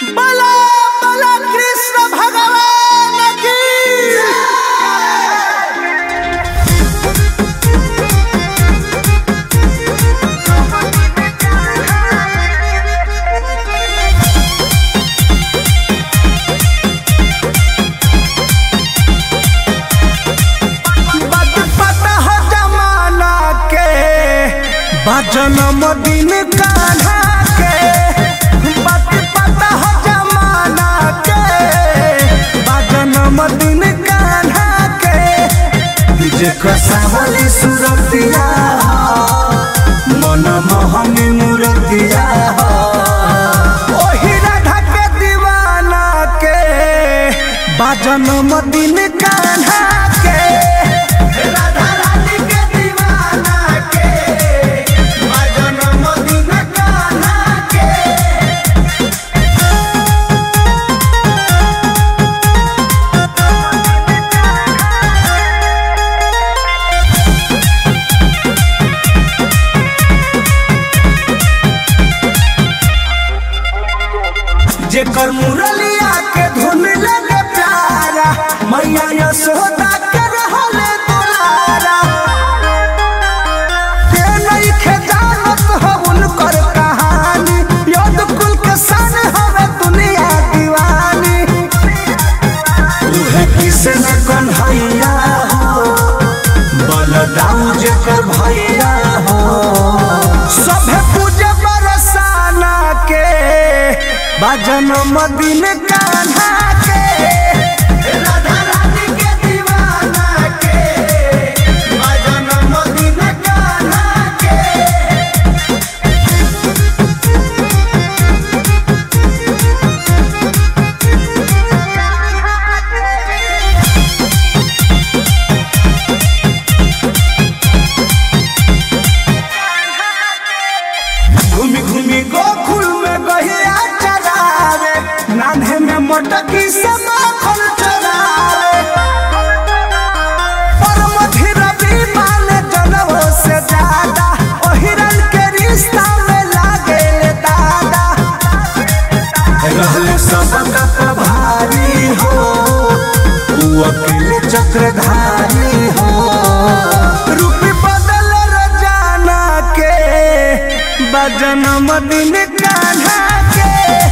बला बला कृष्ण भगवान की बात पता हो जमाना के बजन दिन कान्हा के बात पता हो जमाना के बजन दिन कान्हा के जेकर सावली सुरतिया मन मोहनी मूर्तिया ओही राधा के दीवाना के बाजन दिन कान्हा के राधा रानी के दीवाना के बाजन दिन कान्हा के जेकर मुरलिया के धुन लगे प्यारा मैया यशोदा के रहले दुलारा के नइखे जानत हो उनकर कहानी योद कुल के सन हवे दुनिया दीवानी उहे कृष्ण कन्हैया हो बलदाऊ जेकर भैया हो सभे पूजे बरसाना के बाजन मदिन कान्हा के राधा रानी के दीवाना के बाजन मदिन कान्हा के घूमी घूमी गोकुल में गहिया चरावे नान्हे में मोटकी से माखन चरावे परम धीरवी माने जनवो से ज्यादा ओ हिरन के रिश्ता में लागे ले दादा रहले सबका प्रभारी हो ऊ अकेले चक्रधारी हो रूपी बदल रोजाना के बजन मदिन कान्हा के